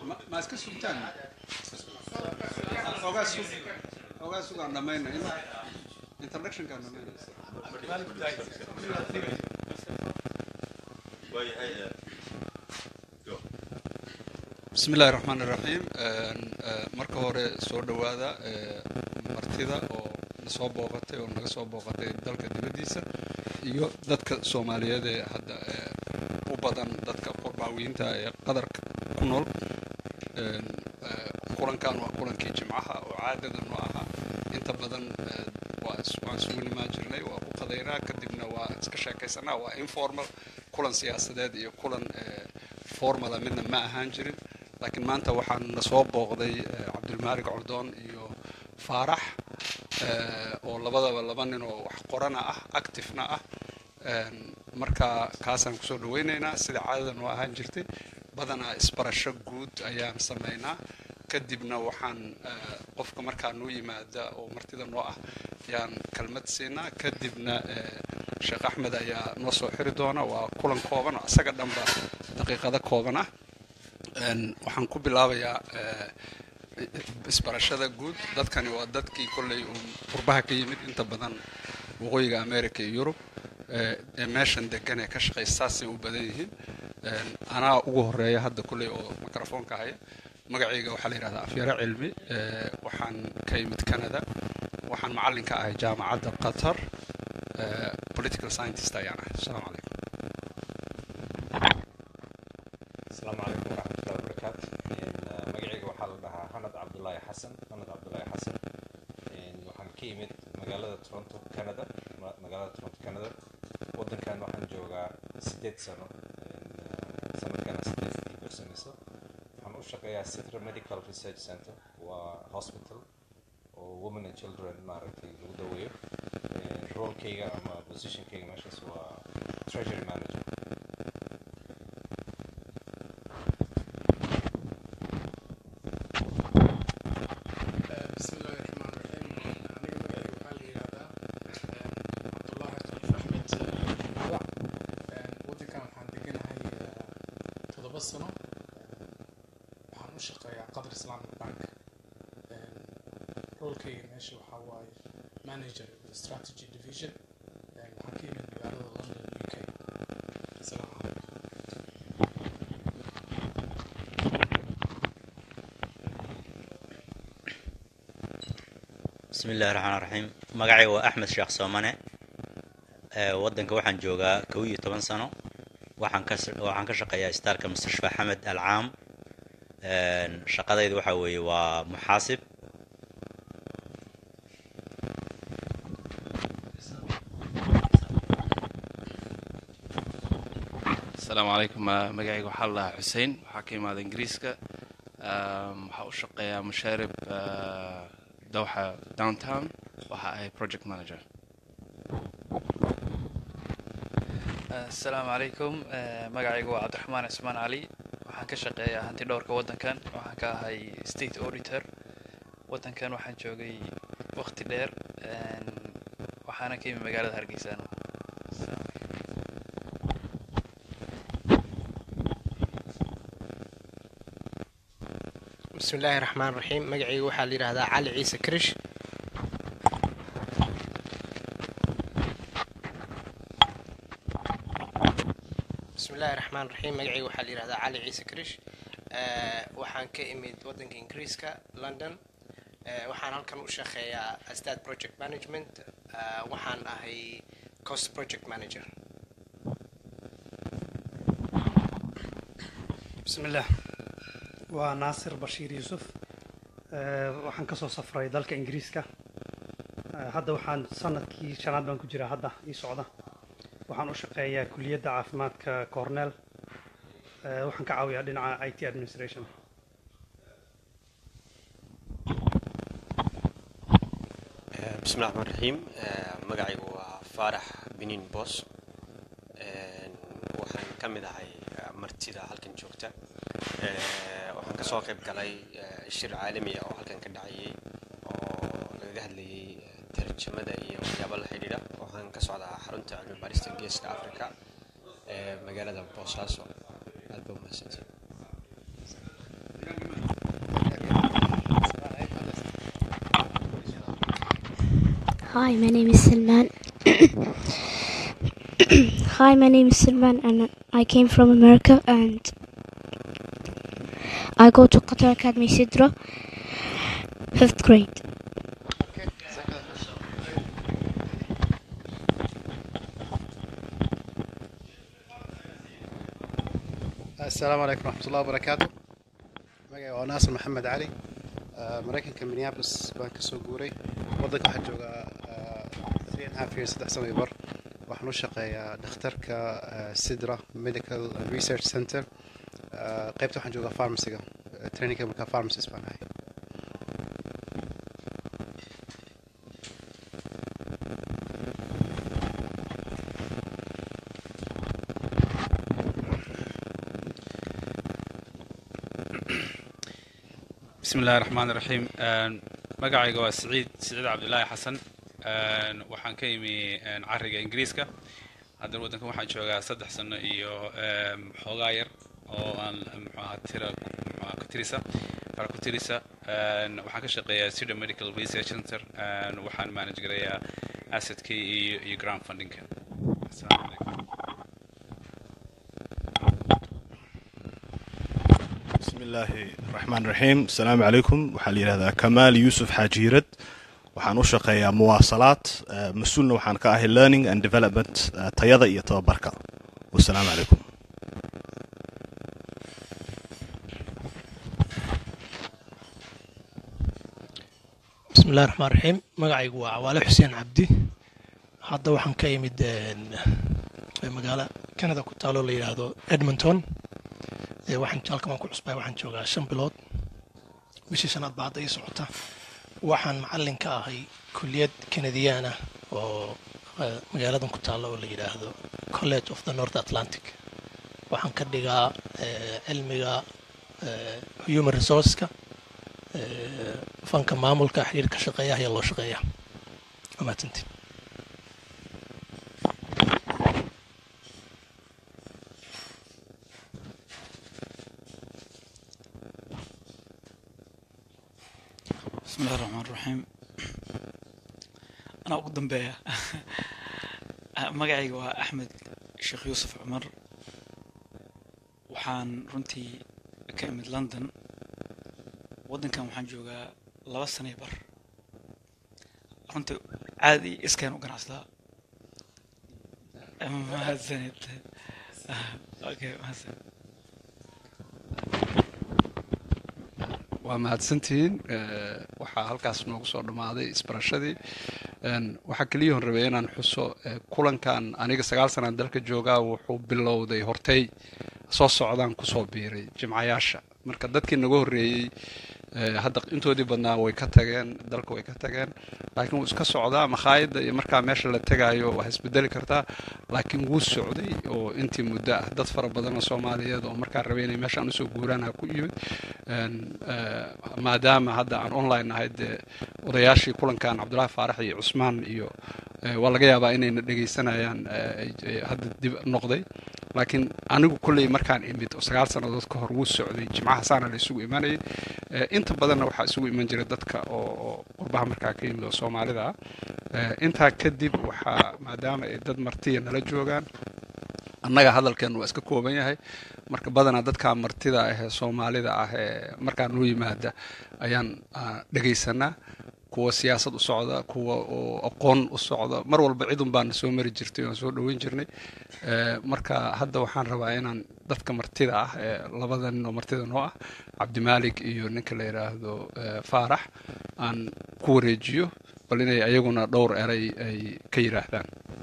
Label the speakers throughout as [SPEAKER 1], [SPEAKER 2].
[SPEAKER 1] ma- ma iska sugtaan ogaa sug ogaa sugaan dhamayna in introductionkaan dhamayna bismi illaahi raxmaan iraxiim marka hore soo dhowaada eh, martida oo na soo booqatay oo naga soo booqatay dalka dibaddiisa iyo dadka soomaaliyeed ee hadda eh, u badan dadka qurbaawiyiinta ee qadarka ku nool En, eh, kulankan waa kulankii jimcaha oo caadadan u ahaa inta badan eh, waa is- waan isugu nimaan jirnay waa ku qadaynaa kadibna waa iska sheekaysanaa waa informal kulan siyaasadeed iyo kulan eh, formala midna ma ahaan jirin laakiin maanta waxaan na soo booqday eh, cabdilmaalig coldoon iyo faarax eh, oo labadaba laba nin oo wax qorana ah activena ah En, marka kaasaan kusoo dhaweynaynaa sida caadadan oo ahaan jirtay badanaa isbarasho guud ayaan samaynaa kadibna waxaan eh, qofka markaa noo yimaada oo martida noo ah ayaan kelmad siinaa kadibna eh, sheekh axmed ayaa noo soo xiri doona waa kulan kooban oo asaga dhanba daqiiqado kooban ah En, waxaan ku bilaabayaa eh, isbarashada guud dadkani waa dadkii kolley uun qurbaha ka yimid inta badan waqooyiga america iyo yurub eh, ee meeshan degan ee ka shaqaysa saasay u badan yihiin En, anaa ugu horeeya hadda kolley oo microfoonka haya magacayga waxaa la yidhahdaa afyaro cilmi eh, waxaan ka yimid canada waxaan macallin ka ahay jaamacadda qatar eh, political scientist ayaan ahay asalaamu calaykum
[SPEAKER 2] asalaamu calaykum waraxmatullahi wabarakaatu Een, uh, magacayga waxaa la dhahaa hanad cabdulaahi xasan hanad cabdulaahi xasan Een, waxaan ka imid magaalada toronto canada ma- magaalada toronto canada wadankan waxaan joogaa sideed sano Een, uh, sanadkana sideed iibirsanayso waxaan u shaqeeyaa citra medical research center waa hospital oo women and children maaragtay lagu daweeyo Een, roolkayga ama positionkayga meeshaas waa treasury manager
[SPEAKER 3] بسم الله الرحمن الرحيم aniga magacayga waxaa la yidhahdaa cabdullaahi khaliif axmed magac waddankan waxaan deganahay toddoba sano waxaan u shaqeeyaa qadar islamic bank roolkayga meesha waxaa waaye manager strategy division waxaan ka yimid magaalada london u k asalaamu calaykum
[SPEAKER 4] bismi illahi raxmaan raxiim magacayga waa axmed sheekh soomane ee waddanka waxaan joogaa kow iyo toban sano waxaan ka waxaan ka shaqeeyaa istaalka mustashfa xamed alcaam Een, shaqadaydu waxa weeye waa muxaasib
[SPEAKER 5] asalaamu calaykum ma- magacayga waxaa la dhahaa xuseen waxaa ka imaada ingiriiska Um, waxaa u shaqeeyaa mashaarib uh, dowxa downtown waxa ahay project manager
[SPEAKER 6] asalaamu calaykum Eh, magacaygu waa cabdiraxmaan cismaan cali waxaan ka shaqeeyaa hanti dhowrka waddankan waxaan ka ahay state auditor waddankan waxaan joogay waqti dheer En, waxaana ka yimi magaalada hargeysa
[SPEAKER 7] بسم الله الرحمن الرحيم magacayga waxaa la yidhaahdaa cali ciise krish بسم الله الرحمن الرحيم magacayga waxaa la yidhahdaa cali ciise krish Eh, waxaan ka imid waddanka ingiriiska london Eh, waxaan halkan u shaqeeyaa astad project management Eh, waxaan ahay cost project manager
[SPEAKER 8] بسم الله waa naasir bashiir yuusuf Eh, waxaan ka soo safray dalka ingiriiska Eh, hadda waxaan sanadkii shanaad baan ku jiraa hadda ii socda waxaan u shaqeeyaa kuliyadda caafimaadka cornell Eh, waxaan ka caawiyaa dhinaca i t administration
[SPEAKER 9] bismi llahi raxmaan raxiim magacaygu waa faarax biniin boos waxaan ka mid ahay eh, martida halkan joogta Eh, waxaan ka soo qayb galay eh, shir caalami ah oo halkan ka dhacayay oo lagaga hadlayay eh, tarjamada iyo waxyaabo la xidhiidha waxaan ka socdaa xarunta cilmi baarista geeska africa ee magaalada boosaaso aad ba umahadsantiin
[SPEAKER 10] Hi, my name is Salman. Hi, my name is Salman, and I came from America, and I go to Qatar Academy Sidra, fifth grade.
[SPEAKER 11] السلام عليكم ورحمة الله وبركاته magacay waa naasir maxamed cali Ah, maraykanka minneapolis baan kasoo guuray wadanka waxaan joogaa ah, three and a half years saddex sano iyo bar waxaan u shaqeeyaa dhakhtarka ah, sidra medical and research center Ah, qaybta waxaan joogaa pharmacyga Ah, trainingka markaa pharmacist baan ahay
[SPEAKER 1] bismi illaahi raxmaan iraxiim magacayga waa siciid siciid cabdilaahi xasan Een, waxaan ka imi een, cariga ingiriiska haddana waddankan waxaan joogaa saddex sano iyo em, xoogaa yar oo aan muxuaha tira muxuaha ku tirisa fara ku tirisa Een, waxaan ka shaqeeyaa cida medical research center Een, waxaan manage garayaa assetkii iyo iyo ground fundingka asalaamu calaykum
[SPEAKER 12] بسم الله الرحمن الرحيم السلام عليكم waxaa la yidhahdaa kamaal yuusuf xaajiirad waxaan u shaqeeyaa muwaasalaad eh, mas-uulna waxaan ka ahay learning and development eh, tayada iyo tababarka wasalaamu calaykum
[SPEAKER 13] bismi illahi raxmaan raxiim magacaygu waa cawaale xuseen cabdi hadda waxaan ka imid een, magaalo canada ku taalo la yidhaahdo edmonton Ee, waxaan halkan waan ku cusbay waxaan joogaa shan bilood bishii shanaad baa hadda ii socota waxaan macallin ka ahay kulliyad kanadiyaan ah oo eh, magaaladan ku taalo oo la yidhaahdo college of the north atlantic waxaan ka dhigaa eh, cilmiga eh, human resourceska eh, fanka maamulka xiriirka shaqeeyaha iyo loo shaqeeya waa mahadsantiin
[SPEAKER 14] بسم الله الرحمن الرحيم أنا ugu dambeeya magacayga waa axmed sheekh yuusuf cumar waxaan runtii ka imid london waddankan waxaan joogaa laba sano iyo bar runtii caadi iskeen u ganacsadaa mahadsanid okay mahadsanid
[SPEAKER 1] waa mahadsantihiin Eh, waxaa halkaas noogu soo dhammaaday isbarashadii Een, waxaa keliya hon rabay inaan xuso eh, kulankan aniga sagaal sanaan dalka joogaa wuxuu bilowday hortay soo socdaan kusoo biiray jimcayaasha marka dadkii naga horreeyey eh, hadda intoodii badnaa way ka tageen dalka way ka tageen laakiin wuu iska socdaa makhaayadda iyo markaa meesha la tegaayo waa isbedeli kartaa laakiin wuu socday oo intii muddo ah dad fara badan oo soomaaliyeed oo markaa rabay inay meeshaan usoo guuraan ha ku yimid Een, eh, maadaama hadda aan online nahay dee odayaashii kulankan cabdulaahi faarax iyo cusmaan iyo eh, waa laga yaabaa inayna dhegaysanayaan eh, ay- ay hadda dib noqday laakiin anigu kolley markaan imid oo sagaal sannadood ka hor wuu socday jimcaha saana la isugu imanayay Eh, inta badanna waxaa isugu iman jira dadka oo oo qurbaha markaa ka yimid oo soomaalida ah Eh, intaa kadib waxaa maadaama ay dad martiya nala joogaan annaga hadalkeennu waa iska kooban yahay marka badanaa dadka martida ah ee soomaalida ah ee markaa noo yimaada ayaan ah, dhegaysanaa kuwa siyaasad u socda kuwa oo aqoon u socda mar walba cidun baana soo mari jirtay oon soo dhoweyn jirnay Eh, marka hadda waxaan rabaa inaan dadka martida ah ee labada nin oo martida noo ah cabdimaalik iyo ninka la yidhaahdo eh, faarax aan ku wareejiyo bal inay ayaguna dhowr eray ay ka yidhaahdaan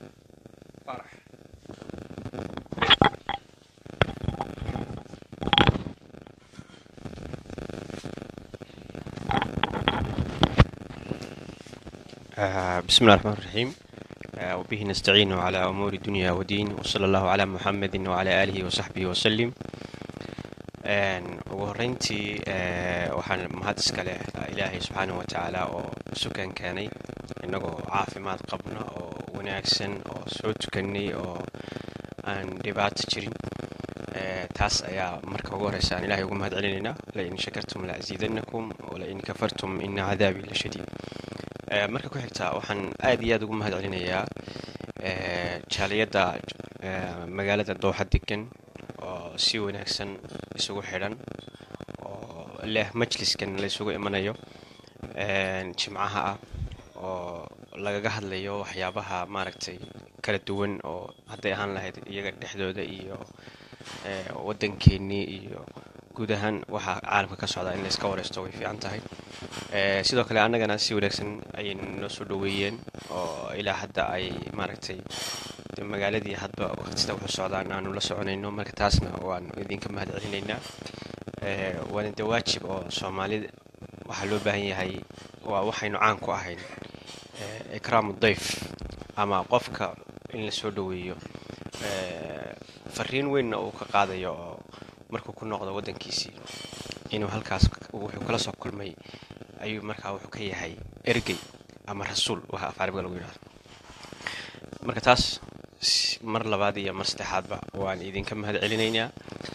[SPEAKER 9] آه، بسم الله الرحمن الرحيم آه، وبه نستعين على أمور الدنيا والدين وصلى الله على محمد وعلى آله وصحبه وسلم Een, ugu horreyntii eh, waxaan mahad iska leh ilaahay subxaanahu wa tacaala oo sukan keenay innagoo caafimaad qabna oo wanaagsan oo soo tukanay oo aan dhibaato jirin Eh, taas ayaa marka ugu horeysa aan ilaahay ugu mahad celinaynaa lain shakartum la aziidannakum walain kafartum ina cadaabii la shadiid Eh, marka ku xigta waxaan aad iyo aad ugu mahad celinayaa eh, jaaliyadda eh, magaalada dooxa degan oo si wanaagsan isugu xidhan oo leh majliskan la isugu imanayo een, jimcaha ah oo lagaga hadlayo waxyaabaha maaragtay kala duwan oo hadday ahaan lahayd iyaga dhexdooda iyo eh, waddankeennii iyo guud ahaan waxa caalamka ka socda in la iska wareysto way fiican tahay Eh, sidoo kale annagana si wanaagsan ayay noo soo dhoweeyeen oo ilaa hadda ay maaragtay de magaaladii hadba waqtida wuxuu socdaan aanu la soconayno marka taasna waan idinka mahad celinaynaa Eh, waana de waajib oo soomaalida waxaa loo baahan yahay waa waxaynu caan ku ahayn eh, ikraamu dayf ama qofka in la soo dhoweeyo Eh, fariin weynna uu ka qaadayo oo markuu ku noqdo waddankiisii inuu halkaas wuxuu kala soo kulmay ayuu markaa wuxuu ka yahay ergey ama rasuul waxa af carabiga lagu yidhahdo marka taas s- mar labaad iyo mar saddexaadba waan idinka mahad celinaynaa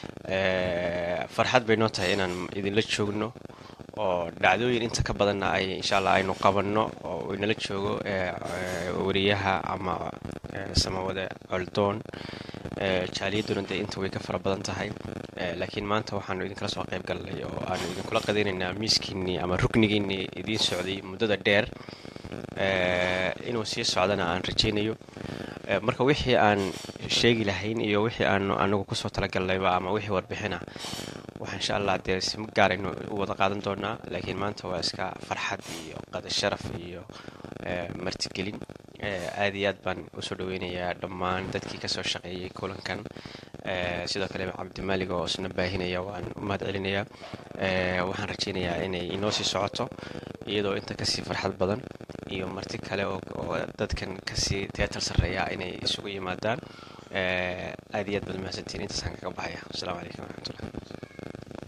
[SPEAKER 9] Eh, farxad bay noo tahay inaan idinla joogno oo dhacdooyin inta ka badanna ay insha allah aynu qabanno oo inala joogo eh, eh, wariyaha ama eh, samawade coldoon Eh, jaaliyaduna dee inta way ka fara badan tahay Eh, laakiin maanta waxaanu idinkala soo qayb galnay oo aanu idinkula qadaynaynaa miiskiinnii ama ruknigiinnii idiin socday muddada dheer Eh, inuu sii socdana aan rajaynayo Eh, marka wixii aan sheegi lahayn iyo wixii aanu anagu kusoo talagalnayba ama wixii warbixina waxa insha allah dee si gaaraynu u wada qaadan doonaa laakiin maanta waa iska farxad iyo qada sharaf iyo eh, martigelin Eh, aad iyo aad baan usoo dhaweynayaa dhammaan dadkii kasoo shaqeeyey kulankan Eh, sidoo kale cabdimaalig oo isna baahinaya waan u mahad celinayaa Eh, waxaan rajaynayaa inay inoo sii socoto iyadoo inta kasii farxad badan iyo marti kale oo oo dadkan kasii teatal sarreeya inay isugu yimaadaan Eh, aad iyo aad baad mahadsantihiin intaasaan kaga baxaya asalaamu calaykum waraxmatullah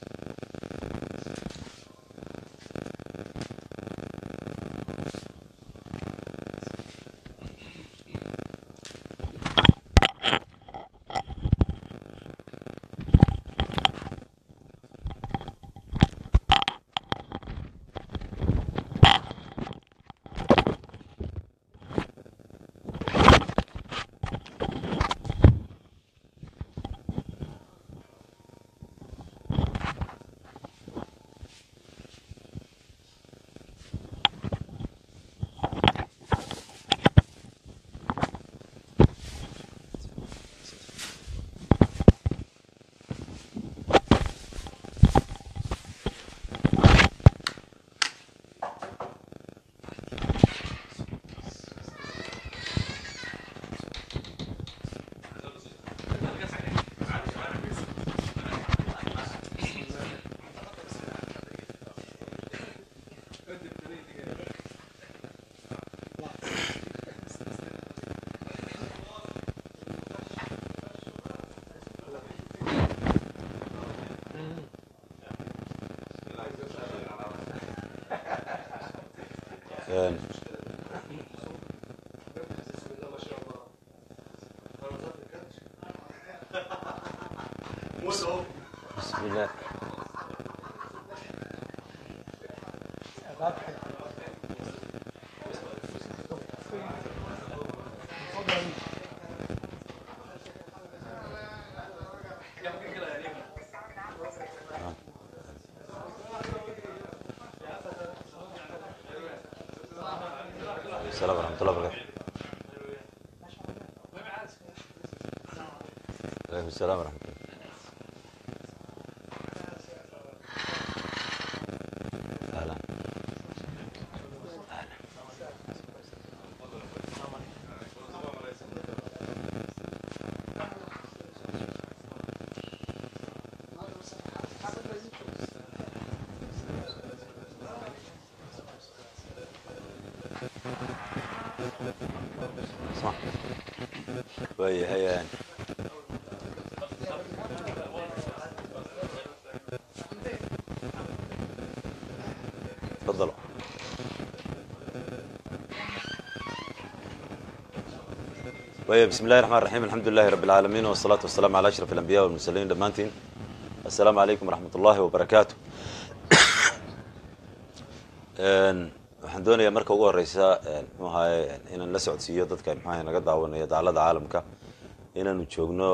[SPEAKER 15] Een, بسم الله السلام ورحمة الله وبركاته عليكم السلام ورحمة الله أهلا صح وي هيا يعني تفضلوا وي بسم الله الرحمن الرحيم الحمد لله رب العالمين والصلاة والسلام على أشرف الأنبياء والمرسلين دمانتين السلام عليكم ورحمة الله وبركاته Een, waxaan doonayaa marka ugu horeysa mxuu ahaye inaan la socodsiiyo dadka mxu ahaye naga daawanaya dacalada caalamka inaanu joogno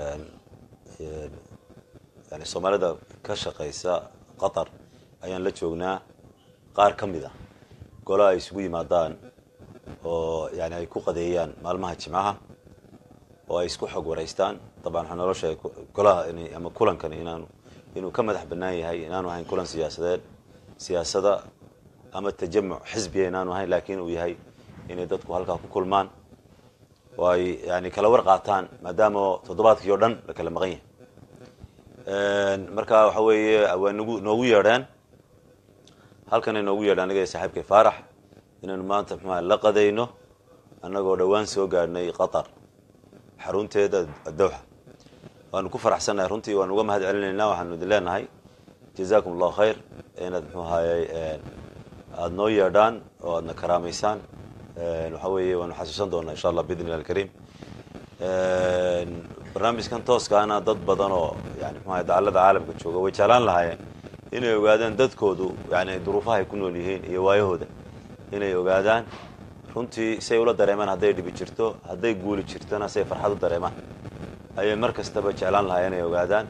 [SPEAKER 15] yani soomaalida ka shaqeysa qatar ayaan la joognaa qaar ka mid a golo ay isugu yimaadaan oo yani ay ku qadeeyaan maalmaha jimcaha oo ay isku xog wareystaan dabcan waxaa nolosha golaha in ama kulankan inaanu inuu ka madax banaan yahay inaanu ahayn kulan siyaasadeed siyaasada ama tajamuc xisbiya inaanu ahayn laakiin uu yahay inay dadku halkaa ku kulmaan oo ay yani kala war qaataan maadaama toddobaadkii oo dhan la kala maqan yahay marka waxa weeye waa nagu noogu yeedheen halkanay noogu yeedheen aniga saaxiibkay faarax inaynu maanta mxuaha la qadayno annagoo dhowaan soo gaadhnay qatar xarunteeda dowxa waanu ku faraxsannahay runtii waanu uga mahad celinaynaa waxaanu idin leenahay jazakum allahu khayr inaad mxuu ahayey aada noo yeedhaan oo aadna karaamaysaan waxa weeye waanu xasuusan doonaa insha allah biidn illah alkariim barnaamijkan tooskaana dad badan oo yani mxuaha dacalada caalamka jooga way jeclaan lahaayeen inay ogaadaan dadkoodu yani duruufaha ay ku nool yihiin iyo waayahooda inay ogaadaan runtii say ula dareemaan hadday dhibi jirto hadday guuli jirtona say farxad u dareemaan ayay mar kastaba jeclaan lahaa inay ogaadaan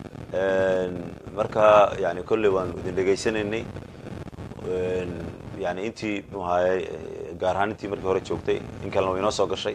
[SPEAKER 15] marka yani kolley waanu idin dhegaysanaynay yani intii mxuu ahayey gaar ahaan intii markii hore joogtay in kalena way inoo soo gashay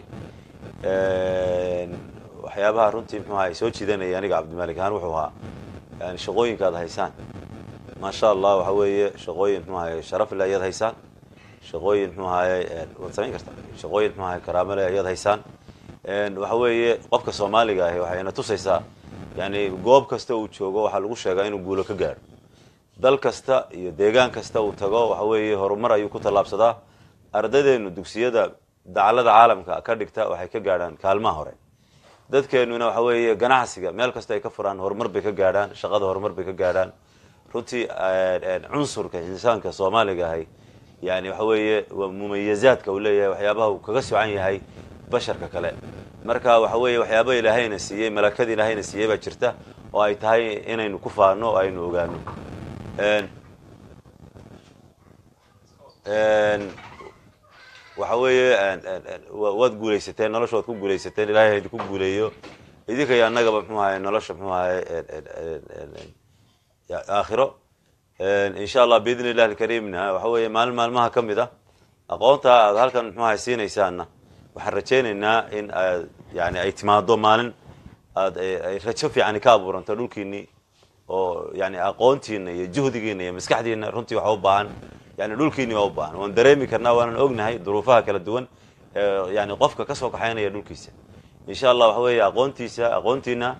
[SPEAKER 15] waxyaabaha runtii mxuu ahay soo jiidanaya aniga cabdimalik ahaan wuxuu ahaa yani shaqooyinka ad haysaan maasha allah waxa weeye shaqooyin mxuu ahay sharaf le ayaad haysaan shaqooyin mxuu ahaye waad samayn kartaa shaqooyin mxuu ahay karaamale ayaad haysaan waxa weeye qofka soomaaliga ahi waxayna tusaysaa yani goob kasta uu joogo waxaa lagu sheegaa inuu guulo ka gaadho dal kasta iyo deegaan kasta uu tago waxa weeye horumar ayuu ku tallaabsadaa ardaydeenu dugsiyada dacalada caalamka ka dhigta waxay ka gaadhaan kaalmaha hore dadkeenuna waxa weeye ganacsiga meel kasta ay ka furaan horumar bay ka gaadhaan shaqada horumar bay ka gaadhaan runtii cunsurka insaanka soomaaliga ahay yani waxa weeye mumayazaadka uu leeyahay waxyaabaha uu kaga socan yahay basharka kale marka waxa weeye waxyaaba ilaahayna siiyey malakada ilaahayna siiyey baa jirta oo ay tahay inaynu ku faano oo aynu ogaano waxa weeye waad guulaysateen nolosha waad ku guulaysateen ilahay ha idinku guuleeyo idinka iyo annagaba mxuu ahay nolosha mxuu ahay aakhiro insha allah biidn illahi alkariimna waxa weeye maalin maalmaha ka mid a aqoonta aad halkan mxuu ahay siinaysaanna waxaan rajaynaynaa in aad yani ay timaado maalin aad ay rajo fiicani ka abuuranto dhulkiinii oo yani aqoontiina iyo juhdigiina iyo maskaxdiina runtii waxa u baahan yani dhulkiini waa u baahan waan dareemi karnaa waanan ognahay duruufaha kala duwan yani qofka kasoo kaxaynaya dhulkiisa insha allah waxa weeye aqoontiisa aqoontiina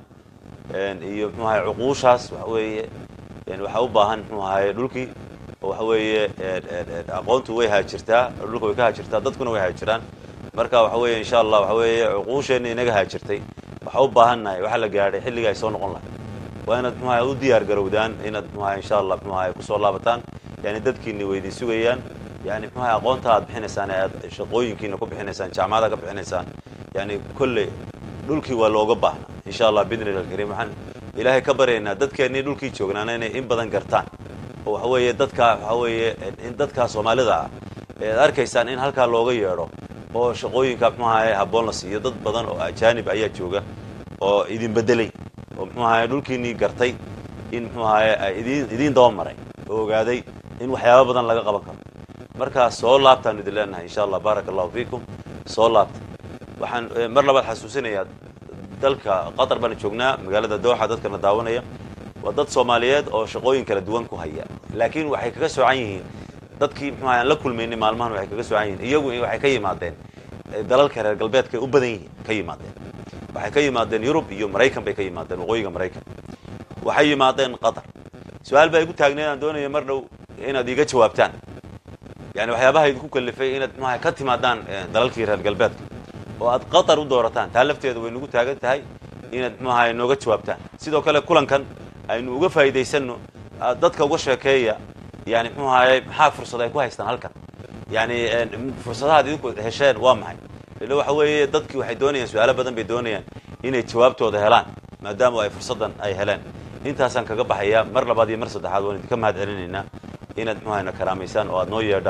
[SPEAKER 15] iyo mxuu ahay cuquushaas waxa weeye waxaa u baahan mxuu ahaye dhulkii oo waxa weeye aqoontu way haajirtaa dhulka way ka haajirtaa dadkuna way haajiraan marka waxa weeye insha allah waxa weeye cuquusheenna inaga haajirtay waxa u baahannahay waxa la gaadhay xilliga ay soo noqon lahay waa inaad mxuu ahay u diyaar garowdaan inaad mxuu ahay insha allah mxuu ahay kusoo laabataan yani dadkiina weydiin sugayaan yani mxuu ahay aqoonta aad bixinaysaan ee aad shaqooyinkiina ku bixinaysaan jaamacada ka bixinaysaan yani kolley dhulkii waa looga baahna insha allah biidn illah alkariim waxaan ilaahay ka baryaynaa dadkeennii dhulkii joognaana inay in badan gartaan oo waxa weeye dadkaa waxa weeye in dadkaa soomaalida ah ee ad arkaysaan in halkaa looga yeedho oo shaqooyinka mxuu ahay habboon la siiyo dad badan oo ajaanib ayaa jooga oo idin bedelay oo mxuu ahay dhulkiinii gartay in mxuu ahay idin idiin daba maray oo ogaaday in waxyaaba badan laga qaban karo markaa soo laabtaan idin leenahay insha allah baaraka allahu fiikum soo laabta waxaan mar labaad xasuusinayaa dalka qatar baan joognaa magaalada dooxa dadkana daawanaya waa dad soomaaliyeed oo shaqooyin kala duwan ku haya laakiin waxay kaga soocan yihiin dadkii mxuu ahay aan la kulmaynay maalmahan waxay kaga soocan yihiin iyagu waxay ka yimaadeen dalalka reer galbeedka u badan yihiin ka yimaadeen waxay ka yimaadeen yurub iyo maraykan bay ka yimaadeen waqooyiga maraykan waxay yimaadeen qatar su-aal baa igu taagneed aan doonaya mar dhow inaad iiga jawaabtaan yani waxyaabaha idinku kalifay inaad mxuaha ka timaadaan dalalkii reer galbeedka oo aad qatar u doorataan taa lafteeda way nagu taagan tahay inaad mxuu ahay nooga jawaabtaan sidoo kale kulankan aynu uga faa'iidaysano dadka uga sheekeeya yani mxuu ahaye maxaa fursad ay ku haystaan halkan yani fursadahaad idinku hesheen waa maxay ila waxa weeye dadkii waxay doonayaan su-aalo badan bay doonayaan inay jawaabtooda helaan maadaama ay fursaddan ay heleen intaasaan kaga baxaya mar labaad iyo mar saddexaad waan idinka mahad celinaynaa inaad mxuu ahayna karaamaysaan oo aad noo yeedhaan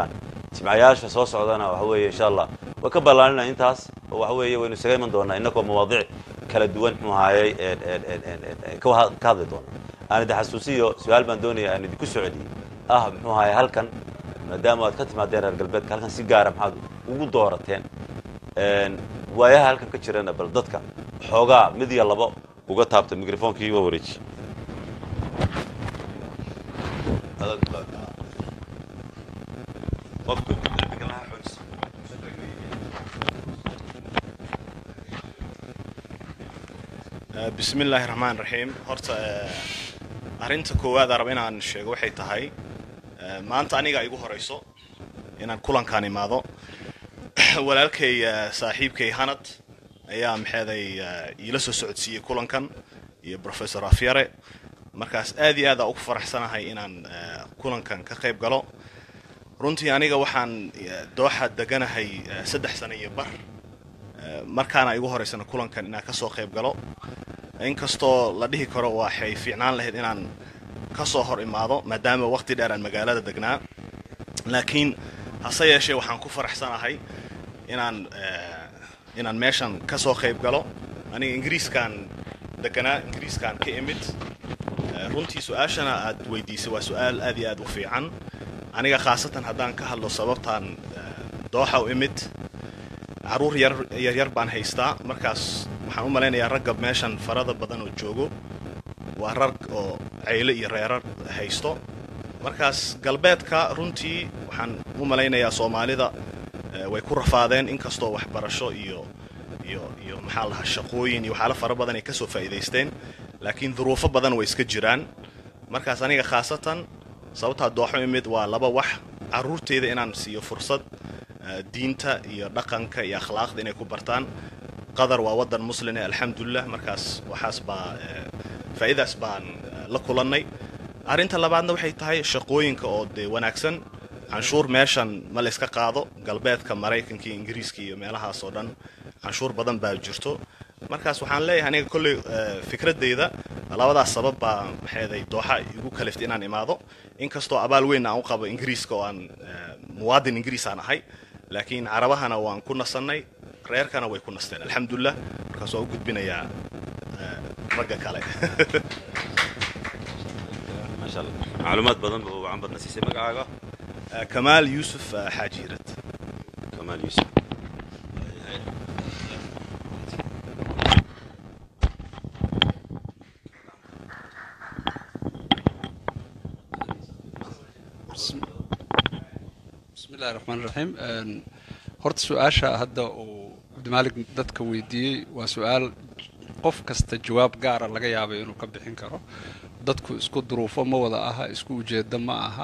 [SPEAKER 15] jimcayaasha soo socdana waxa weeye insha allah way ka ballaanina intaas oo waxa weeye waynu isaga iman doonaa innagoo mawaadiic kala duwan muxuu ahaayey een, een, een, een, een, een, ka wa- ka hadli doona aan idin xasuusiyo su-aal baan doonaya aan idinku soo celiyey ah muxuu ahaayey halkan maadaama aad ka timaadeen reer galbeedka halkan si gaara maxaad ugu doorateen Een, waayaha halkan ka jirana bal dadka xoogaa mid iyo labo uga taabta microphonkii waa wareeji qofka qalbiga laha xoojis
[SPEAKER 12] Eh, bismi illaahi raxmaan raxiim horta eh, arrinta koowaad aan raba inaan sheego waxay tahay eh, maanta aniga igu horeyso inaan kulankaan imaado walaalkay eh, saaxiibkay hanad ayaa maxeeday eh, iila soo socodsiiyey kulankan iyo professor afyare markaas aad iyo aad aa ugu faraxsanahay inaan eh, kulankan ka qayb galo runtii aniga waxaan eh, dooxa deganahay eh, saddex sano iyo bar Eh, markaana igu horeysana kulankan inaan kasoo qayb galo inkastoo la dhihi karo waxay fiicnaan lahayd inaan kasoo hor imaado maadaama waqti dheer aan magaalada degnaa laakiin hase yeeshee waxaan ku faraxsanahay inaan eh, inaan meeshan kasoo qayb galo aniga ingiriiskaan deganaa ingiriiskaan ka imid Eh, runtii su-aashana aad weydiisay waa su-aal aad iyo aad u fiican aniga khaasatan haddaan ka hadlo sababtaan eh, dooxa u imid caruur yar yaryar baan haystaa markaas waxaan u malaynayaa ragga meeshan farada badan oo joogo waa rag oo cayle iyo reerar haysto markaas galbeedka runtii waxaan u malaynayaa soomaalida eh, way ku rafaadeen inkastoo waxbarasho iyo iyo iyo maxaa la dhahaa shaqooyin iyo waxyaalo fara badan ay kasoo faa'iidaysteen laakiin duruufo badan way iska jiraan markaas aniga khaasatan sababtaa dooxo imid waa laba wax caruurteyda inaan siiyo fursad eh, diinta iyo dhaqanka iyo akhlaaqda inay ku bartaan qatar waa wadan muslime alxamdulilah markaas waxaas baa eh, faa'iidaas baan eh, la kulannay arrinta labaadna waxay tahay shaqooyinka oo dee wanaagsan canshuur meeshan ma la iska qaado galbeedka maraykanka iyo ingiriiska iyo meelahaas oo dhan canshuur badan baa jirto markaas waxaan leeyahay aniga kolley eh, fikradeyda labadaas sabab baa maxeeday dooxa igu kaliftay inaan imaado inkastoo abaal weyn aan u qabo ingiriiska oo aan eh, muwaadin ingiriis aan ahay laakiin carabahana waan ku nasannay reerkana way ku nasteen alxamdulilah markaas waan u gudbinayaa eh, ragga kale
[SPEAKER 15] maasha allah macluumaad badan ba wacan badna siisay magacaaga
[SPEAKER 12] Eh, kamaal yuusuf eh, xaajiirad
[SPEAKER 15] kamaal yuusuf
[SPEAKER 1] bismi illahi raxmaan raxiim horta su-aasha hadda uu cabdimaalig dadka weydiiyey waa su-aal qof kasta jawaab gaara laga yaabay inuu ka bixin karo dadku isku duruufo ma wada aha isku ujeedo ma aha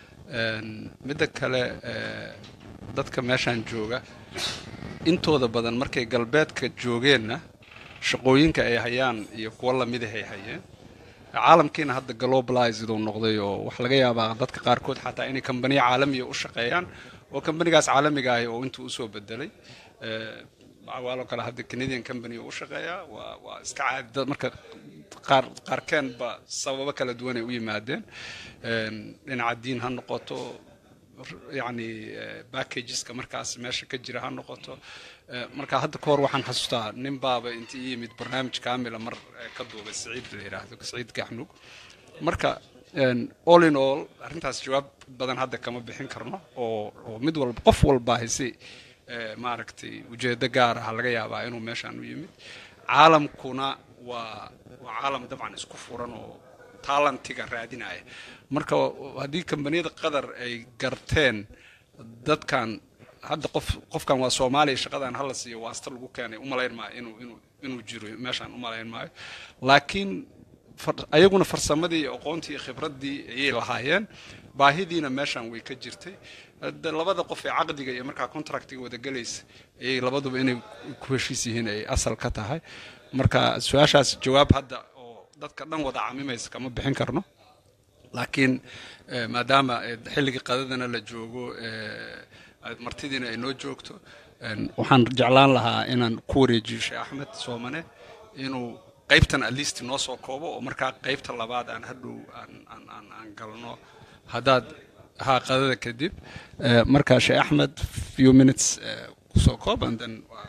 [SPEAKER 1] midda kale eh, dadka meeshaan jooga intooda badan markay galbeedka joogeenna shaqooyinka ay hayaan iyo kuwo lamidahay hayeen caalamkiina hadda globalized uu noqday oo wax laga yaabaa dadka qaarkood xataa inay kambaniya caalamiya u shaqeeyaan oo kambanigaas caalamiga ahi oo intuu usoo bedelay Eh, waaloo kale hadda canadian company uu u shaqeeyaa waa waa iska caadi dad marka qaar qaarkeenba sababo kala duwan ay u yimaadeen Een, dhinaca diin ha noqoto yacni eh, packageska markaas meesha ka jira ha noqoto Eh, marka hadda ka hor waxaan xasuustaa nin baaba inta ii yimid barnaamij kaamila mar eh, ka duubay siciid la yidhaahdo siciid gaxnug marka een, all in all arrintaas jawaab badan hadda kama bixin karno oo oo mid walba qof walba hayse eh, maaragtay ujeedo gaar ah laga yaabaa inuu meeshaan u yimid caalamkuna waa waa caalam dabcan isku furan oo taalantiga raadinaya marka haddii kambaniyada qatar ay garteen dadkan hadda qof qofkan waa soomaaliya shaqadan hala siiyo waasta lagu keenay umalayn maayo inuu inuu inuu jiro meeshaan umalayn maayo laakiin far- ayaguna farsamadii iyo aqoontii iyo khibraddii ayay lahaayeen baahidiina meeshaan way ka jirtay Hadda labada qof ee caqdiga iyo markaa contractiga wada gelaysa ayay labaduba inay ku heshiis yihiin ay asal ka tahay marka su-aashaas jawaab hadda oo dadka dhan wada camimaysa kama bixin karno laakiin eh, maadaama eh, xilligii qadadana la joogo eh, martidiina ay noo joogto een, waxaan jeclaan lahaa inaan ku wareejiyo sheekh axmed soomane inuu qaybtan at least noo soo koobo oo markaa qaybta labaad aan hadhow aan aan aan aan galno haddaad haa qadada kadib Eh, marka sheekh axmed few minutes eh, kusoo koob and then waa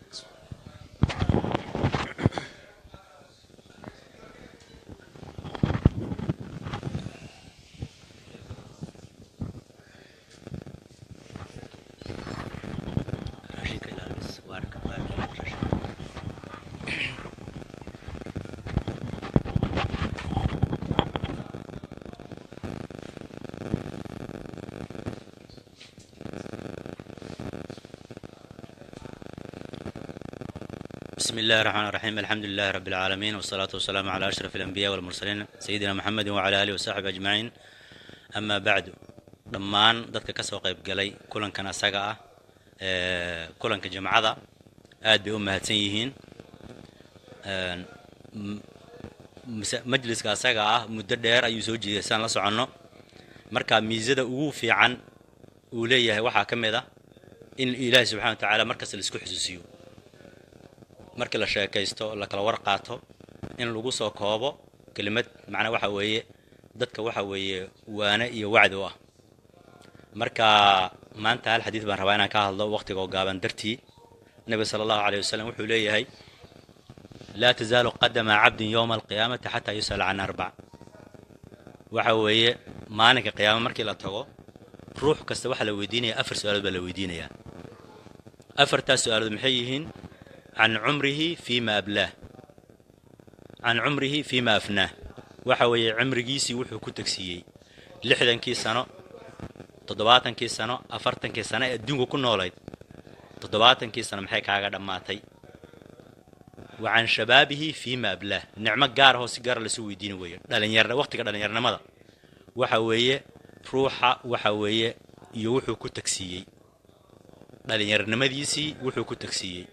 [SPEAKER 4] بسم الله الرحمن الرحيم الحمد لله رب العالمين والصلاة والسلام على أشرف الأنبياء والمرسلين سيدنا محمد وعلى آله وصحبه أجمعين أما بعد dhammaan dadka kasoo qayb galay kulankan asaga ah ee, kulanka jamcada aad bay u mahadsan yihiin Een, m- mase- majliska asaga ah muddo dheer ayuu soo jeeday saan la soconno marka miisada ugu fiican uu leeyahay waxaa ka mid ah in ilaahi subxana wa tacaala markasta la isku xusuusiyo markii la sheekaysto la kala war qaato in lagu soo koobo kelimad macnaa waxa weeye dadka waxa weeye waane iyo wacdi u ah marka maanta hal xadiid baan rabaa inaan ka hadlo waqtiga oo gaaban dartii nabiga sala allahu alayh wasalam wuxuu leeyahay laa tazaalu qadama cabdin yowma alqiyaamati xataa yus'ala can arbac waxa weeye maalinka qiyaama markii la tago ruux kasta waxaa la weydiinaya afar su-aalood baa la weydiinayaa afartaas su-aalood maxay yihiin can cumrihi fiima ablaah can cumrihi fiima afnaah waxa weeye cimrigiisii wuxuu ku tegsiiyey lixdankii sano toddobaatankii sano afartankii sano ee adduunka ku noolayd toddobaatankii sano maxay kaaga dhammaatay wa can shabaabihi fiima ablaah nicmo gaar ahoo si gaara lasu weydiini weeye dhalinyar waqtiga dhallinyarnimada waxa weeye ruuxa waxa weeye iyo wuxuu ku tegsiiyey dhallinyarnimadiisii wuxuu ku tegsiiyey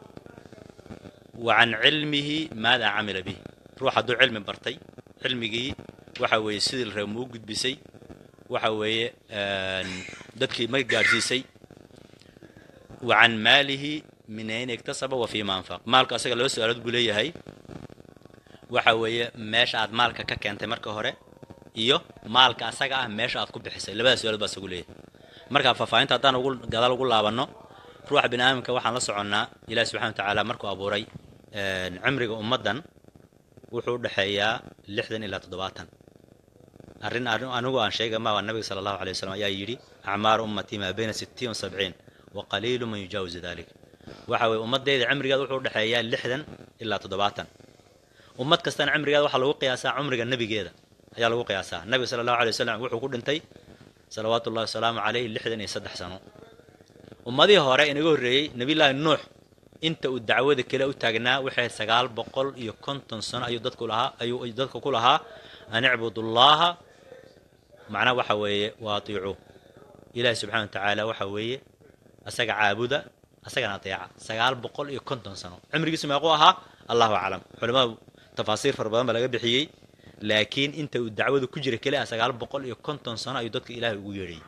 [SPEAKER 4] wa can cilmihi maadaa camila bih ruux hadduu cilmi bartay cilmigii waxa weeye sidii la reeba ma u gudbisay waxa weeye dadkii ma gaadhsiisay wa can maalihi min ayn iktasaba wa fiima anfaq maalka asaga laba su-aalood buu leeyahay waxa weeye meesha aad maalka ka keentay marka hore iyo maalka asaga ah meesha aad ku bixisay labada su-aalood baa isagu leeyahay marka faahfaahinta haddaan ugu gadaal ugu laabanno ruuxa bini aadamka waxaan la soconnaa ilahi subxana wa tacaala markuu abuuray cimriga ummaddan wuxuu u dhexeeyaa lixdan ilaa toddobaatan arrin anigu aan sheega ma waa nabiga sala allahu alay wasalam ayaa yidhi acmaaru ummatii maa bayna sittiin wa sabciin wa qaliilu man yujaawizu dalik waxa weye ummaddeeda cimrigeeda wuxuu u dhexeeyaa lixdan ilaa toddobaatan ummad kastana cimrigeeda waxaa lagu qiyaasaa cumriga nebigeeda ayaa lagu qiyaasaa nabiga sala allahu alay wasalam wuxuu ku dhintay salawaatu ullahi wasalaamu caleyh lixdan iyo saddex sano ummadihii hore inaga horreeyey nebiyullaahi nuux inta uu dacwada kale u taagnaa waxay sagaal boqol iyo konton sano ayuu dadku lahaa ayuu dadka ku lahaa an icbudullaaha macnaha waxa weeye wa atiicuu ilaahi subxana wa tacaala waxa weeye asaga caabuda asagana ateeca sagaal boqol iyo konton sano cimrigiisu meequu ahaa allahu aclam culimmadu tafaasiir fara badan baa laga bixiyey laakiin inta uu dacwadu ku jira keli ah sagaal boqol iyo konton sano ayuu dadka ilaahay ugu yeedhayay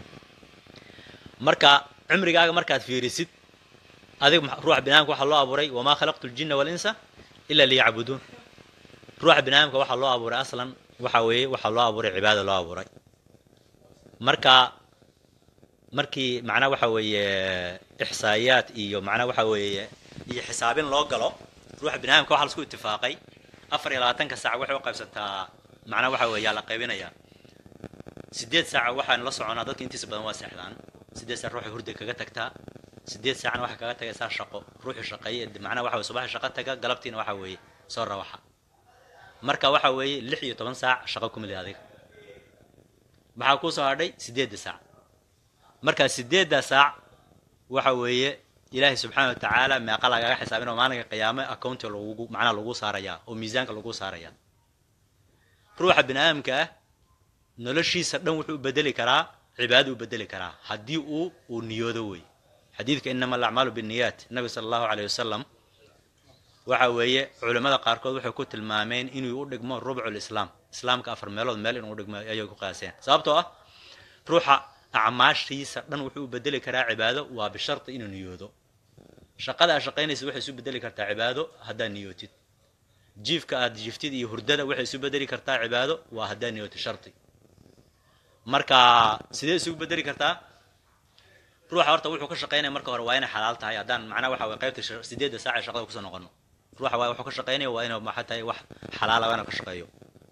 [SPEAKER 4] marka cimrigaaga markaad fiirisid adiga ruuxa binaadamka waxaa loo abuuray wamaa khalaqtu ljinna walinsa ila liyacbuduun ruuxa binaadamka waxaa loo abuuray aslan waxa weeye waxaa loo abuuray cibaada loo abuuray marka markii macnaa waxa weeye ixsaa'iyaad iyo macnaa waxa weeye iyo xisaabin loo galo ruuxa binaadamka waxaa lasku itifaaqay afar iyo labaatanka saac waxay u qaybsantaa macnaa waxa weeye yaa la qaybinayaa sideed saaca waxaan la soconaa dadka intiisa badan waa seexdaan sideed saac ruuxay hurda kaga tagtaa sideed saacna waxaa kaga tagaysaa shaqo ruuxii shaqeeye macnaha waxa weye subaxii shaqo taga galabtiina waxa weeye soo rawaxa marka waxa weeye lix iyo toban saac shaqo ku mili adiga maxaa kuu soo hadhay sideedda saac marka sideedda saac waxa weeye ilaahay subxaana wa tacaala meeqa lagaga xisaabin oo maalinka qiyaame accounti lagugu macnaha lagu saarayaa oo miisaanka lagu saarayaa ruuxa bini aadamka ah noloshiisa dhan wuxuu u bedeli karaa cibaado u bedeli karaa haddii uu uu niyoodo wey xadiidka inama alacmaalu binniyaat nabi sala allahu caleyh wasalam waxa weeye culimmada qaarkood waxay ku tilmaameen inuu u dhigmo rubcul islaam islaamka afar meelood meel inuu dhigmo ayay ku qaaseen sababtoo ah ruuxa acmaashiisa dhan wuxuu u bedeli karaa cibaado waa bisharti inuu niyoodo shaqada aad shaqaynaysa waxay isu bedeli kartaa cibaado haddaad niyootid jiifka aad jiiftid iyo hurdada waxay isu bedeli kartaa cibaado waa haddaad niyootid sharti marka sidee isugu bedeli kartaa ruuxa horta wuxuu ka shaqaynaya marka hore waa inay xalaal tahay haddaan macnaha waxa way qaybta sha- sideedda saac ee shaqada kusoo noqono ruuxa waa wuxuu ka shaqaynaya waa inuu maxaa tahay wax xalaala waa inuu ka shaqeeyo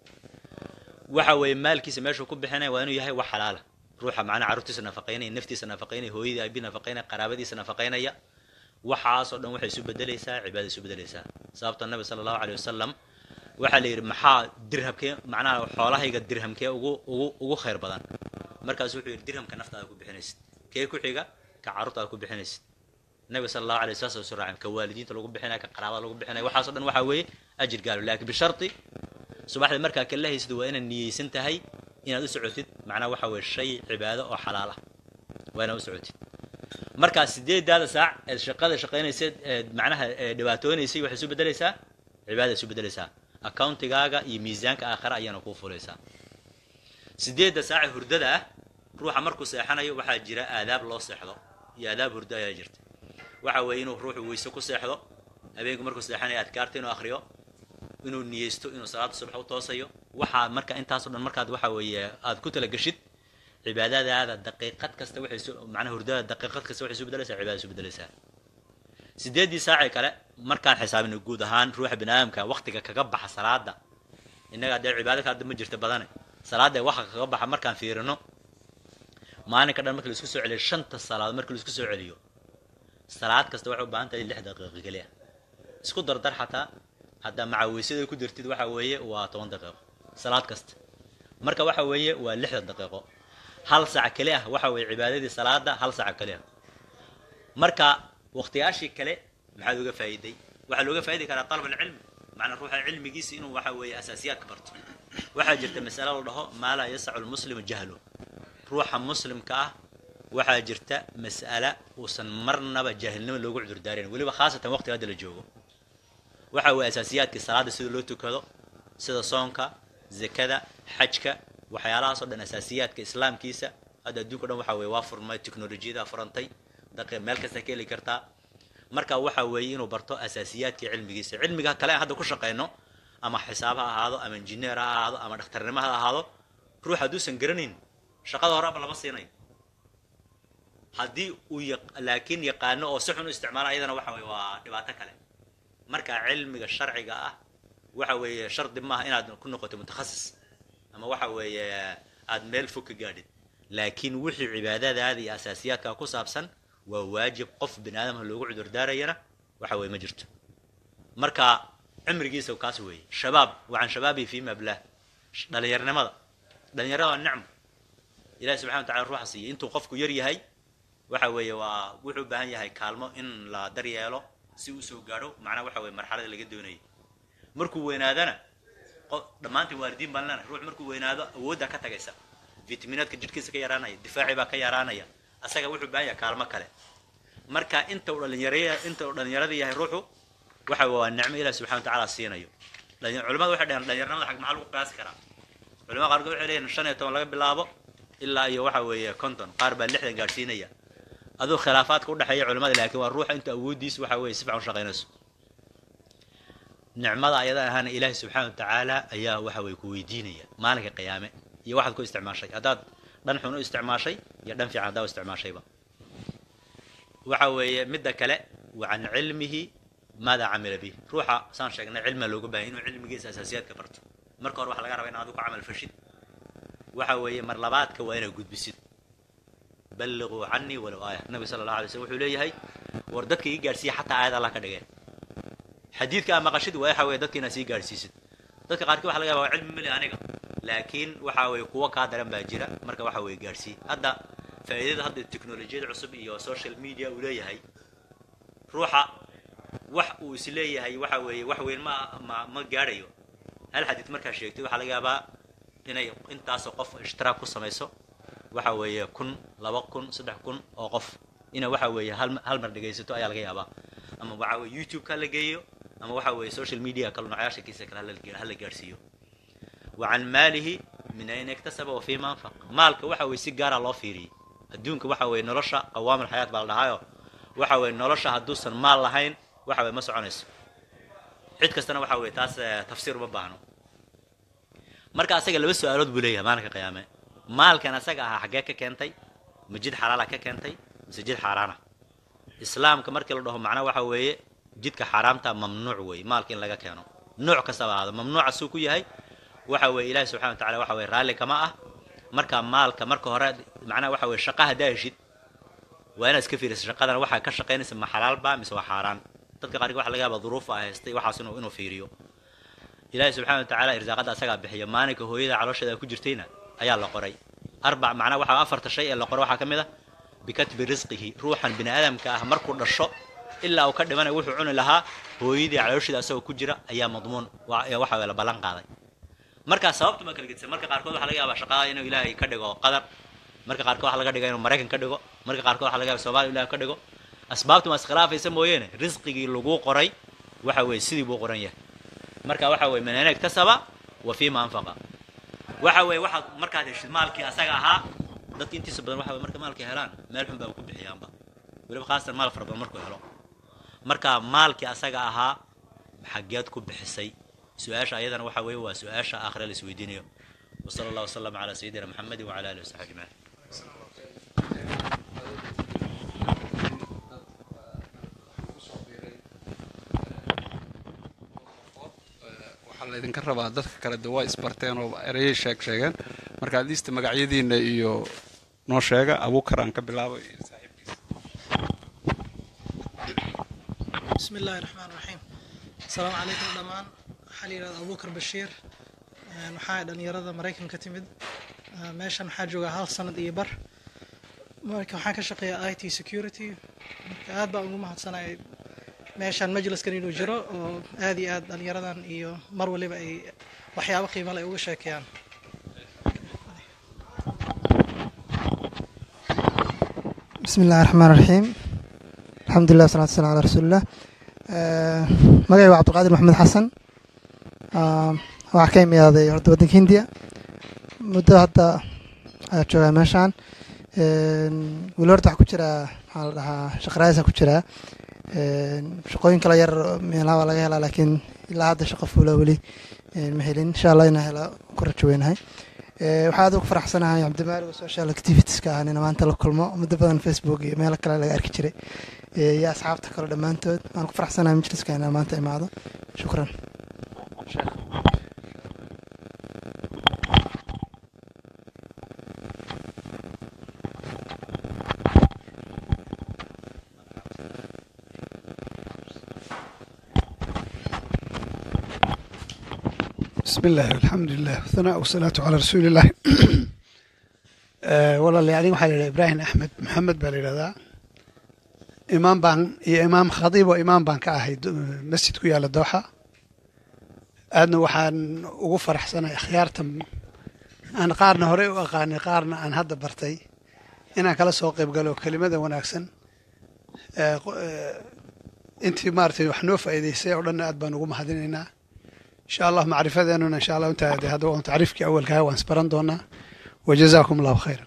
[SPEAKER 4] waxa weeye maalkiisa meeshuu ku bixinaya waa inuu yahay wax xalaala ruuxa macnaha carruurtiisa nafaqaynaya naftiisa nafaqaynaya hooyadii aabi nafaqaynaya qaraabadiisa nafaqaynaya waxaasoo dhan waxay isu bedelaysaa cibaada isu bedelaysaa sababta nabi sala allahu caleyhi wasalam waxaa la yidhi maxaa dirhamkee macnaha xoolahayga dirhamkee ugu ugu ugu khayr badan markaasu wuxuu yidhi dirhamka naftaada ku bixinaysid kee ku xiga ka carruurtaada ku bixinaysid nabiga sala allahu alay wasallam soo raacay ka waalidiinta lagu bixinaya ka qaraabada lagu bixinaya waxaasoo dhan waxaa weeye ajir gaalo laakiin bisharti subaxda markaa kala haysid waa inaad niyeysan tahay inaad u socotid macnaha waxa weeye shay cibaado oo xalaal ah waa inaad u socotid markaa sideedaada saac eed shaqada shaqaynayseed eed macnaha ee dhibaatoonaysay waxay isu bedelaysaa cibaada isu bedelaysaa accountigaaga iyo miisaanka aakhira ayaana kuu fulaysaa sideedda saace hurdada ah ruuxa markuu seexanayo waxaa jira aadaab loo seexdo iyo aadaab hurdo ayaa jirta waxa weeye inuu ruuxu weyse ku seexdo habeenku markuu seexanayo adkaarta inuu akhriyo inuu niyeysto inuu salaada subax u toosayo waxaa marka intaasoo dhan markaad waxa weeye aad ku talageshid cibaadadaada daqiiqad kasta waxay su macnaha hurdada daqiiqad kasta waxay isu bedelaysaa cibaada isu bedelaysaa sideeddii saacii kale markaan xisaabino guud ahaan ruuxa bini aadamka waqtiga kaga baxa salaada innaga dee cibaado ka hadda ma jirta badane salaada ee waxa kaga baxa markaan fiirino maalinka dhan marka la isku soo celiyo shanta salaadood marka la isku soo celiyo salaad kasta waxay u baahan tahay lix daqiiqo keliya isku dardar xataa haddaa macawisyada ku dirtid waxa weeye waa toban daqiiqo salaad kasta marka waxa weeye waa lixda daqiiqo hal saac keli ah waxa weeye cibaadadii salaada hal saac keli ah marka waqtiyaashii kale maxaad uga faa'iiday waxaa looga faa'idi karaa talab alcilmi macnaa ruuxa cilmigiisa inuu waxa weeye asaasiyaadka barto waxaa jirta masale la dhaho maa laa yasacu lmuslimu jahlu ruuxa muslimka ah waxaa jirta mas'ala uusan marnaba jaahilnimo loogu cudurdaarayn weliba khaasatan waqtiga hadda la joogo waxa weeye asaasiyaadkii salaada sida loo tukado sida soonka zakada xajka waxyaalahaasoo dhan asaasiyaadka islaamkiisa hadda adduunka dhan waxa weye waa furmay teknolojiyada furantay daqi meel kasta ka heli kartaa marka waxa weeye inuu barto asaasiyaadkii cilmigiisa cilmiga kale aan hadda ku shaqayno ama xisaab ha ahaado ama injineer ha ahaado ama dhakhtarnimo ha ahaado ruux hadduusan garanayn shaqada horeba lama siinayo haddii uu yaq- laakiin yaqaano oo si xun u isticmaalo ayadana waxa weye waa dhibaato kale marka cilmiga sharciga ah waxa weeye shardi maaha inaad ku noqoto mutakhasis ama waxa weeye aad meel fog ka gaadhid laakiin wixii cibaadadaada iyo asaasiyaadka ku saabsan waa waajib qof bini aadamka loogu cudurdaarayana waxa weye ma jirto marka cimrigiisa kaas weeye shabaab wacan shabaabii fii mablah dhalinyarnimada dhalinyarada waa nicmo ilahi subxana wa tacala ruuxa siiyey intuu qofku yar yahay waxa weeye waa wuxuu u baahan yahay kaalmo in la daryeelo si uu soo gaadho macnaha waxa weye marxalada laga doonayay markuu weynaadana qof dhammaantiin waalidiin baan leenahay ruux markuu weynaado awooddaa ka tagaysa fitaminaadka jidhkiisa ka yaraanaya difaacii baa ka yaraanaya asaga wuxuu baahan yahay kaalmo kale marka inta uu dhalinyaraya inta uu dhalinyarada yahay ruuxu waxa waa nicmo ilahi subxana wa tacaala siinayo Dhalin- culimadu waxay dhaheen dhalinyarnimada xag maxaa lagu qiyaasi karaa culimada qaarkood waxay leeyihin shan iyo toban laga bilaabo ilaa iyo waxa weeye konton qaar baa lixdan gaadhsiinaya aduu khilaafaadka udhexeeya culimada laakiin waa ruuxa inta awooddiisa waxa weeye si fiican u shaqaynayso nicmada ayada ahaana ilaahi subxaana wa tacaala ayaa waxa weye ku weydiinaya maalinka qiyaame iyo waxaad ku isticmaashay haddaad dhan xun u isticmaashay iyo dhan fiican haddaa u isticmaashayba waxa weeye midda kale wa can cilmihi maada camila bih ruuxa saan sheegnay cilmiga looga baahaya inuu cilmigiisa asaasiyaadka barto marka hore waxa laga rabaa in adigu ka camal fashid waxa weeye mar labaadka waa inaad gudbisid balliquu canii walow aaya nabi sala allah alay slm wuxuu leeyahay war dadka ii gaadhsiiya xataa aayad allah ka dhigeen xadiidka aa maqashid waa waxa weye dadka inaad sii gaadhsiisid dadka qaarkii waxa laga yaba waa cilmi mali aniga laakiin waxa weye kuwo kaa daran baa jira marka waxa weye gaadhsii hadda faa'iidada hadda teknolojiyada cusub iyo social media uu leeyahay ruuxa wax uu is leeyahay waxa weeye wax weyn ma ma ma gaadhayo hal xadiid markaa sheegtay waxaa laga yaabaa inay intaasoo qof ishtiraak ku samayso waxa weeye kun laba kun saddex kun oo qof ina waxa weeye hal hal mar dhegaysato ayaa laga yaabaa ama waxa weye youtube-ka la geeyo ama waxa weeye social media kale noocayaasha kiisa kale hala ge- hala gaadhsiiyo wa can maalihi min ayna iktasaba wa fiima anfaq maalka waxa weye si gaara loo fiiriyey adduunka waxa weeye nolosha qawaamul xayaat baa la dhahaayo waxa weeye nolosha hadduusan maal lahayn waxa weye ma soconayso cid kastana waxa weye taas eh, tafsiir uma baahno marka asaga laba su-aalood buu leeyahay maalinka qiyaame maalkan asaga ahaa xaggee ka keentay ma jid xalaala ka keentay mise jid xaaraana islaamka markii la dhaho macnaa waxa weeye jidka xaaraamta mamnuuc weeye maalka in laga keeno nooc kastaba ahaado mamnuuca suu ku yahay waxa weeye ilaahi subxana wa tacala waxa weye raalli kama ah marka maalka marka hore macnaha waxa weye shaqa haddaa heshid waa inaad iska fiiriso shaqadan waxaa ka shaqaynaysa ma xalaalba mise waa xaaraan dadka qaarkii waxa laga yaaba duruufa ah haystay waxaas inuu inuu fiiriyo ilaahi subxana wa tacaala irsaaqada asagaa bixiya maalinka hooyada caloosheeda ku jirtayna ayaa la qoray arbac macnaa waxa afarta shay ee la qoray waxaa ka mid ah bikatbi risqihi ruuxan bini aadamka ah markuu dhasho ilaa uu ka dhimanaya wuxuu cuni lahaa hooyadii caloosheeda asagoo ku jira ayaa madmuun waxa la ballan qaaday markaa sababtu ma kala gedisa marka qaarkood waxa laga yaabaa shaqada inuu ilaahay ka dhigo qadar marka qaarkood waxa laga dhiga inuu maraykan ka dhigo marka qaarkood waxa laga yaaba soomaaliya ilahay ka dhigo asbaabtu ma iskhilaafaysa mooyeene risqigii lagu qoray waxa weeye sidii buu qoran yahay marka waxa weeye min ayna iktasaba wa fiima anfaqa waxa weeye waxaad markaad heshid maalkii asaga ahaa dadka intiisa badan waxa weye marka maalkii helaan meel xun baa ku bixiyaanba weliba khaasatan maal fara badan markuu helo marka maalkii asaga ahaa xaggeed ku bixisay su-aasha ayadana waxa weeye waa su-aasha aakhira la isweydiinayo wasala allah wasalama calaa sayidina maxamedi wacala alihi wasaxbi ajmaciin
[SPEAKER 1] waxaa laydinka rabaa dadka kale de waa isbarteen oo ereyay sheeg sheegeen marka adiista magacyadiina iyo noo sheega abuukar aan ka bilaabo iyo saaxiibkiisa
[SPEAKER 16] بسم الله الرحمن الرحيم السلام عليكم دمان waxaa la yidhahda abubakar bashiir waxaa dhalinyarada maraykan ka timid meeshan waxaa joogaa hal sanad iyo bar marka waxaan ka shaqeeyaa i t security marka aad baan ugu mahadsanay meeshan majliskan inuu jiro oo aad iyo aad dhalinyaradan iyo mar waliba ay waxyaabo qiimo leh uga sheekeeyaan
[SPEAKER 17] بسم الله الرحمن الرحيم الحمد لله والصلاة والسلام على رسول الله magacay waa cabdulqaadir maxamed xasan waxaa ka imaaday horta waddanka hindiya muddo hadda ayaa joogaa meeshaan weli horta waxaa ku jiraa maxaa la dhahaa shaqaraayasa ku jiraa shaqooyin kale yar meelaha waa laga helaa laakiin ilaa hadda shaqo fuula weli ma helin insha allah inaa hela ku rajo weynahay waxaa aad ugu faraxsanahay cabdimaali oo social activitieska ah nina maanta la kulmo muddo badan facebook iyo meelo kale laga arki jiray iyo asxaabta kale dhammaantood waan ku faraxsanahay majliska inaan maanta imaado shukran
[SPEAKER 18] بسم الله الحمد لله والثناء والصلاة على رسول الله walaalayaal aniga waxaa la yidhaha ibraahim axmed maxamed baa la yidhahdaa imaam baan iyo imaam khadiib oo imaam baan ka ahay masjid ku yaalla dooxa aadna waxaan ugu faraxsanahay akhyaarta aan qaarna horey u aqaanay qaarna aan hadda bartay inaan kala soo qayb galo kelimada wanaagsan intii maaragtay wax noo faa'iidaysay oo dhanna aad baan ugu mahadinaynaa insha allah macrifadeenuna insha allah intaa de hadda waan tacriifkii awalkaha waan isbaran doonaa wajazaakum allahu khayran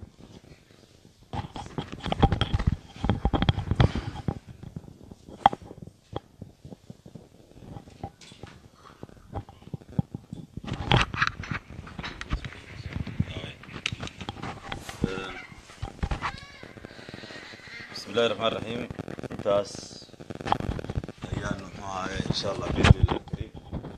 [SPEAKER 15] بسم الله الرحمن الرحيم intaas ayaan muxuu ahaye insha allah biidni illah kariim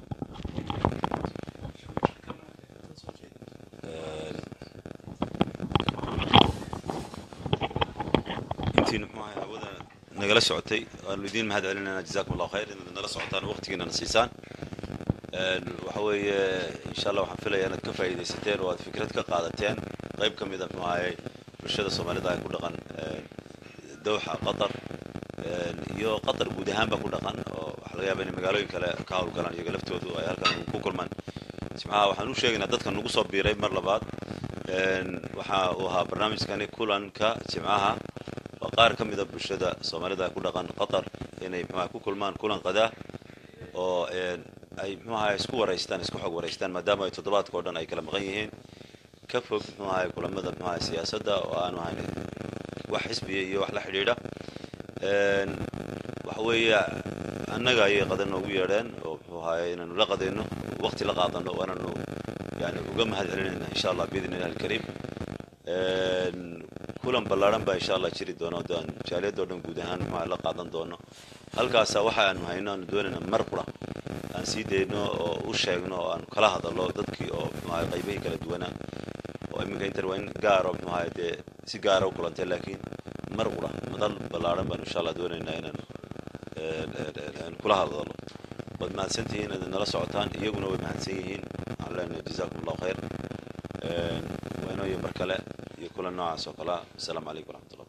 [SPEAKER 15] intiina muxuu ahaye hawada nagala socotay waanu idiin mahad celinayna jazakum allahu khayr inaad nala socotaan waqtigiinana siisaan waxa weeye insha allah waxaan filaya inaad ka faa'iidaysateen oo aad fikrad ka qaadateen qayb ka mid a muxuu ahaye bulshada soomaalida ay ku dhaqan dowxa qatar iyo qatar guud ahaanba ku dhaqan oo waxaa laga yaaba inay magaalooyin kale ka howlgalaan iyaga laftoodu ay halkan ku kulmaan jimcaha waxaan u sheegaynaa dadkan nagu soo biiray mar labaad waxa uu ahaa barnaamijkani kulanka jimcaha waa qaar ka mid a bulshada soomaalida ay ku dhaqan qatar inay muxuaha ku kulmaan kulan qadaa oo ay muxuaha isku waraystaan isku xog waraystaan maadaama ay toddobaadka oo dhan ay kala maqan yihiin ka fog muxuaha kulamada muxuaha siyaasadda oo aanu ahayn wax xisbiya iyo wax la xidhiidha waxa weeye annaga ayay qadan noogu yeedheen oo muxuu ahaye inaanu la qadayno waqti la qaadano waananu yani uga mahad celinayna insha allah biidni illahi alkariim kulan ballaaran baa insha allah jiri doona oo aan jaaliyadoo dhan guud ahaan muxuu ahay la qaadan doono halkaasa waxa aanu hayno aanu doonayna mar qura aan sii dayno oo u sheegno oo aan kala hadallo dadkii oo muxuu ahay qaybihii kala duwanaa oo iminka inter waa in gaaro muxuu ahay dee si gaara u kulantay laakiin mar qura madal ballaaran baanu insha allah doonaynaa inaan aan kula hadallo waad mahadsantihiin inaad nala socotaan iyaguna way mahadsan yihiin waxaan leenahay jazaakum allahu khayr waynooyin mar kale iyo kulan noocaas oo kale ah asalaamu calaykum waraxmatullah